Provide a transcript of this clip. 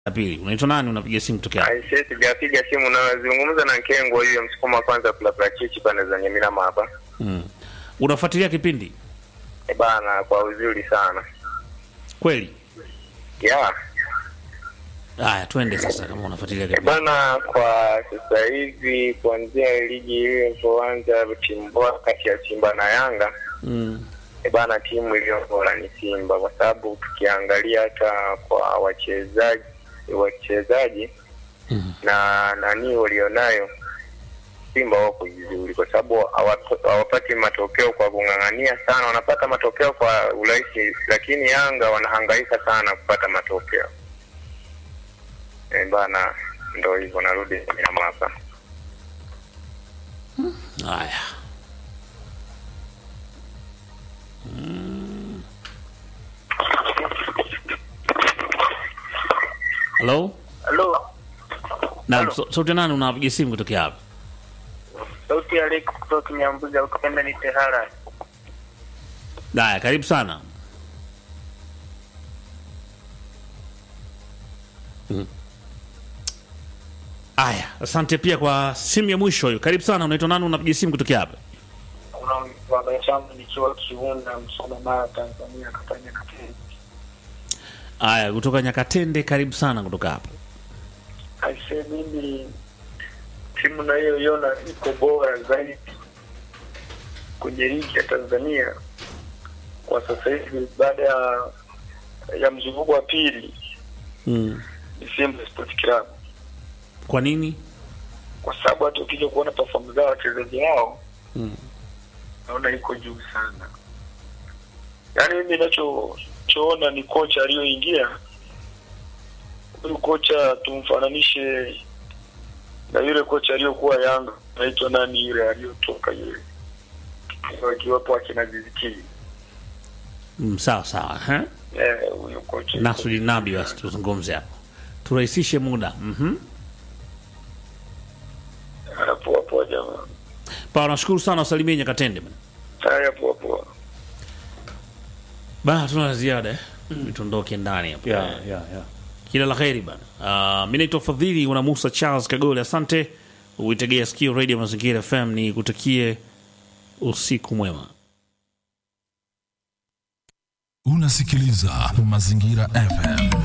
la pili. Unaitwa nani? Unapiga simu tokea? Aisee, sijapiga simu nazungumza na Nkengo huyo msukuma kwanza kula parachichi pande za Nyaminama hapa. Mm. Unafuatilia kipindi E bana, kwa uzuri sana kweli? ya Haya, twende sasa, kama unafuatilia e kipindi. bana, kwa sasa hivi kuanzia ligi hiyo ilipoanza timu bora kati ya Simba na Yanga Mm. e bana, timu iliyo bora ni Simba kwa sababu tukiangalia hata kwa wachezaji wachezaji Mhm. na nani walionayo Simba wako vizuri kwa sababu hawapo- hawapati matokeo kwa kung'ang'ania sana, wanapata matokeo kwa urahisi, lakini Yanga wanahangaika sana kupata matokeo. E bana, ndo hivyo, narudi nyama hapa. Haya. Mm. Hello? Halo, Naam, so- sauti ya nani unapiga simu kutokea hapa? sauti ya Alex kutoka Nyambuga, ukipenda ni Tehara. Haya, karibu sana. Mm. Haya, asante pia kwa simu ya mwisho hiyo. Karibu sana, unaitwa nani? Unapiga simu kutokea hapa? Baba changu nikiwa Kiunda, Msoma, Mara, Tanzania, kafanya kateni. Haya, kutoka Nyakatende, karibu sana kutoka hapa. Aise, mimi timu nayoiona iko bora zaidi kwenye ligi ya Tanzania kwa sasa hivi baada ya ya mzunguko wa pili Mm. ni Simba Sport Club, Kwa nini? kwa sababu hata ukija kuona performance zao wachezaji wao Mm. naona iko juu sana. Yaani mimi ninachochoona ni kocha aliyoingia, huyu kocha tumfananishe na yule kocha aliyokuwa Yanga, naitwa nani yule aliyotoka yule, wakiwapo akina Ziziki Mm, sawa sawa. Eh? eh, huyo kocha Nasudi Nabi, basi tuzungumze hapo, turahisishe muda. Mhm. poa poa jamaa, Pawa, nashukuru sana, usalimie Nyakatende bana. haya poa poa. Bana, tuna la ziada eh? Mm. Tuondoke ndani hapo. yeah, Eh. yeah, yeah. Kila la heri bana. Uh, mi naitwa Fadhili una Musa Charles Kagole, asante uitegea sikio Radio Mazingira FM, ni kutakie usiku mwema. Unasikiliza Mazingira FM.